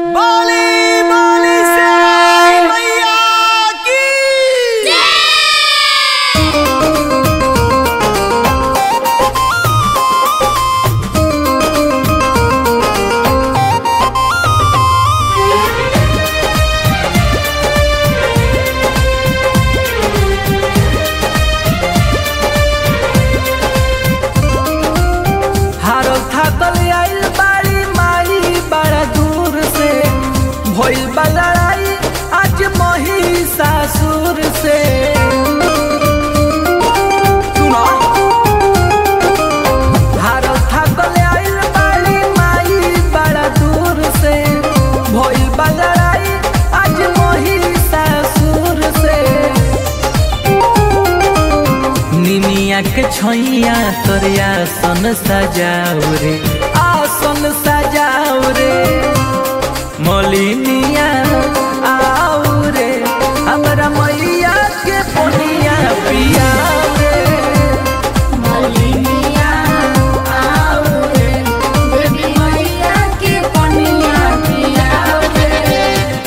बोली बोली से मैया की हारो थाकल आइल बाड़ी माई बड़ा दूर से भइल बा लड़ाई आज महिषासुर से सुनो हारो थाकल आइल बाड़ी माई बड़ा दूर से भइल बा लड़ाई आज महिषासुर से निमिया के छैया तोरे आसन सजाओ रे आसन सजाओ रे मोलिनिया आओ रे हमरा मैया के पोनिया पियाओ रे मलिनिया आओ रे देवी मैया के पनिया पियाओ रे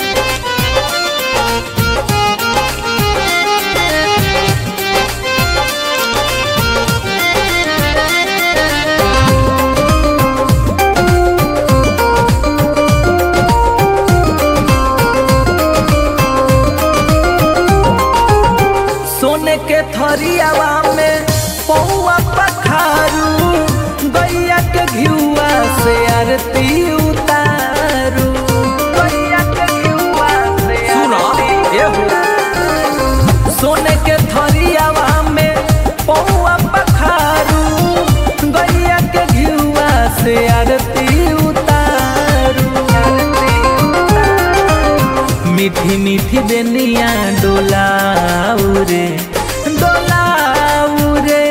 सोने के थरियावा में पौआ पखारू गैया के घिउआ से आरती उतारू गैया के घिउआ से सुनो सोने के थरियावा में पौआ पखारू गैया के घिउआ से आरती उतारू मीठी मीठी बेनिया डोलाऊ रे डोलाऊ रे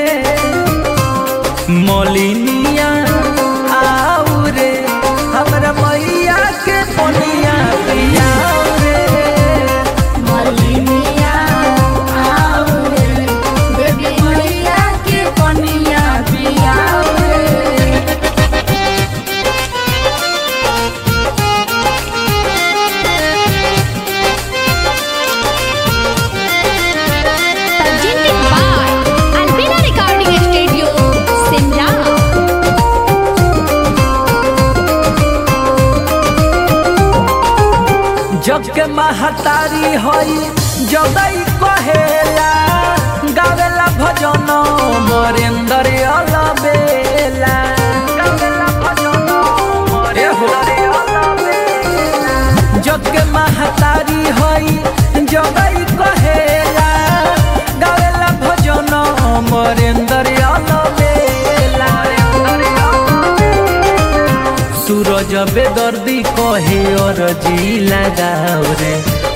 मोलिनिया आऊ रे हमरा मैया के पोनिया पियाऊ रे मलिनिया आओ रे देवी मैया के पनिया पियाओ रे presented by Albina Recording Studio, Simla. जग के महतारी हई जदई कहेला गावेला भजन मरेंद्र अलबेला गावेला भजन मरेंद्र अलबेला जग के महतारी हई जदई कहेला गावेला भजन मरेंद्र अलबेला सूरज बेदर्दी कहे और जी लगाओ रे